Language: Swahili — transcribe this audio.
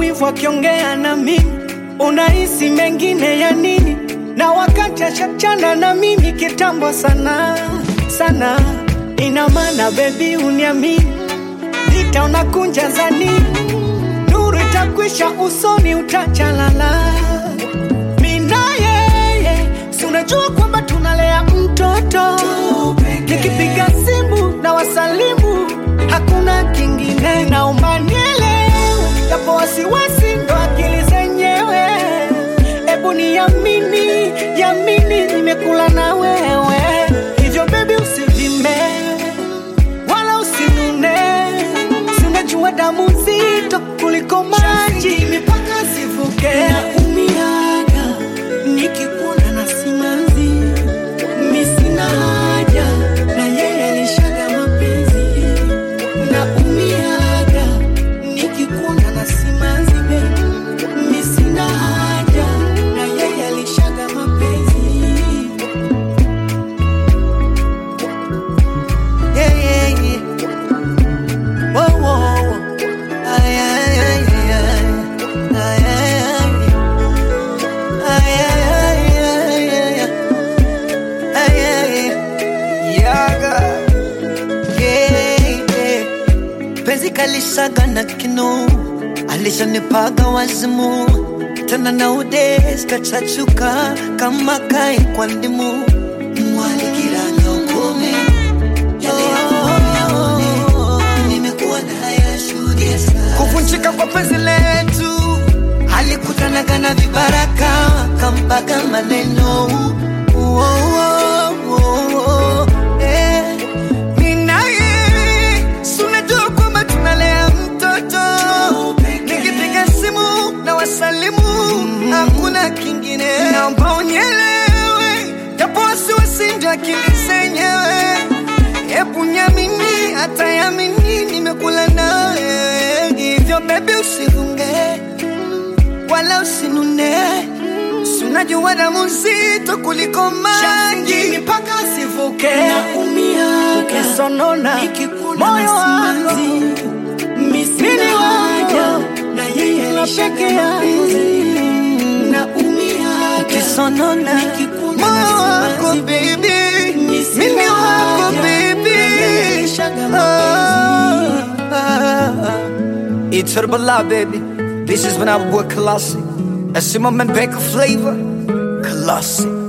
wivu akiongea na mimi, unahisi mengine ya nini? Na wakati ashachana na mimi kitambo sana sana, ina maana bebi, uniamini, vita unakunja za nini? Nuru itakwisha usoni, utachalala mina yeye, si unajua kwamba tunalea mtoto. Nikipiga simu na wasalimu, hakuna kingine, naomba nielewe, japo wasiwasi ndo akili zenyewe. Ebu niamini, yamini, nimekula na wewe, hivyo bebi usivime wala usinune, si unajua damu nzito kuliko maji, mipaka sivuke. Naumiaga nikikuona na simanzi, mi sina haja na yeye alishaga mapenzi. Naumiaga nikikuona na simanzi, baby, mi sina haja na yeye alishaga mapenzi. Yeah, yeah, yeah. Whoa, whoa, whoa. Ay, ay, ay, ay, ay. Ay, ay, ay. Ay, ay, ay, ay, ay. Ay, ay, ay. Yaga. Yeah, yeah. Penzi kalishaga na kinu alishanipaga wazimu tena na udes kachachuka kama kai kwa ndimu mwalikiranya ukome kuvunjika kwa penzi letu alikutanaga na vibaraka kampaga maneno Uo, uo, uo, uo. Eh, mimi na yeye, si unajua kwamba tunalea mtoto nikipiga simu na wasalimu hakuna kingine naomba unielewe japo wasiwasi ndio akili zenyewe hebu nyamini hata yamini nimekula nawe hivyo bebi usivunge wala usinune si unajua damu nzito kuliko maji mpaka sivuke, ukisonona moyo wangu mimi wako na yeye la peke yangu naumia ukisonona moyo wako baby mimi wako baby Ah, ah, ah. It's Herbala, baby. This is when I work classic. I see my man Baker flavor. Classic.